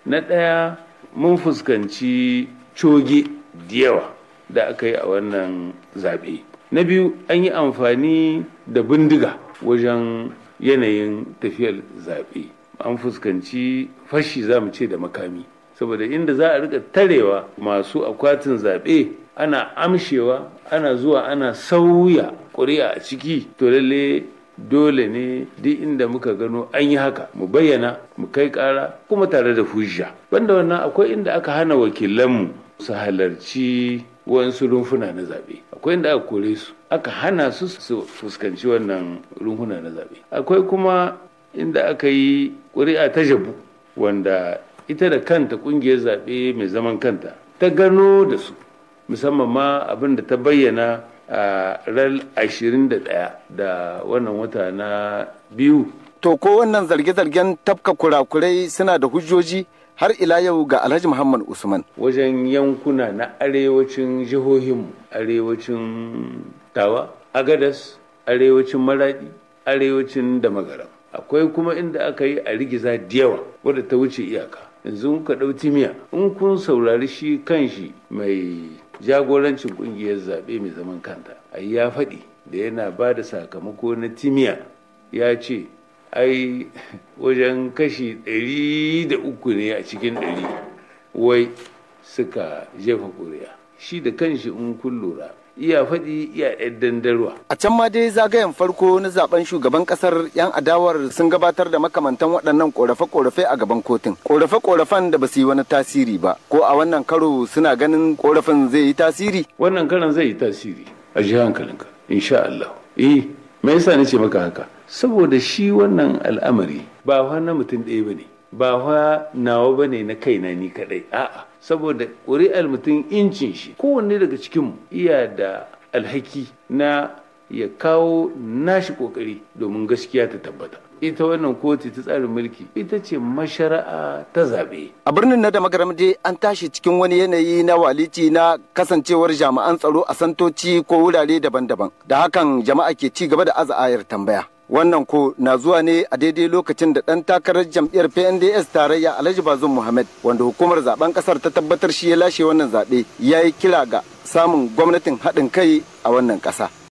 na ɗaya mun fuskanci coge da yawa da aka yi a wannan zaɓe na biyu an yi amfani da bindiga wajen yanayin tafiyar zaɓe an fuskanci fashi za mu ce da makami saboda inda za a rika tarewa masu akwatin zaɓe ana amshewa ana zuwa ana sauya ƙuri'a a ciki to lalle dole ne duk inda muka gano an yi haka mu bayyana mu kai ƙara kuma tare da hujja banda wannan akwai inda aka hana wakilanmu su halarci wasu rumfuna na zaɓe akwai inda aka kore su aka hana su su fuskanci wannan rumfuna na zaɓe akwai kuma inda aka yi ƙuri'a ta jabu wanda ita da kanta ƙungiyar zaɓe mai zaman kanta ta gano da su musamman ma abin da ta bayyana a ran 21 da wannan wata na biyu To ko wannan zarge-zargen tafka kurakurai suna da hujjoji har ila yau ga Alhaji Muhammad Usman. wajen yankuna na arewacin jihohinmu arewacin tawa agadas arewacin maradi arewacin damagaram akwai kuma inda aka yi a rigiza da yawa wadda ta wuce iyaka yanzu ka ɗau timiya in kun saurari shi kan shi mai jagorancin ƙungiyar zaɓe mai zaman kanta ai ya faɗi da yana ba da sakamako na timiya ya ce ai wajen kashi ɗari da uku ne a cikin ɗari wai suka jefa ƙuri'a shi da kanshi in kun lura iya faɗi iya ɗan dandarwa A can ma dai zagayen farko na zaben shugaban kasar 'yan adawar sun gabatar da makamantan waɗannan ƙorafe-ƙorafe a gaban kotun. Ƙorafe-ƙorafen da ba su yi wani tasiri ba. Ko a wannan karo suna ganin ƙorafin zai yi tasiri? wannan karan zai yi tasiri a ji hankalinka insha Allah eh me yasa nace maka haka saboda shi wannan al'amari ba fa na mutum ɗaya bane ba fa nawa bane na kaina ni kadai a'a saboda ƙuri'ar mutum incin shi kowanne daga cikinmu iya da alhaki na ya kawo nashi ƙoƙari domin gaskiya ta tabbata ita wannan kotu ta tsarin mulki ita ce mashara'a ta zaɓe A birnin na da magaram dai an tashi cikin wani yanayi na walici na kasancewar jami'an tsaro a santoci ko wurare daban-daban. Da hakan jama'a ke ci gaba da aza'ayar tambaya. Wannan ko na zuwa ne a daidai lokacin da ɗan takarar jam'iyyar PNDS tarayya Alhaji Bazum Muhammad wanda hukumar zaben ƙasar ta tabbatar shi ya lashe wannan zaɓe ya yi kira ga samun gwamnatin haɗin kai a wannan ƙasa.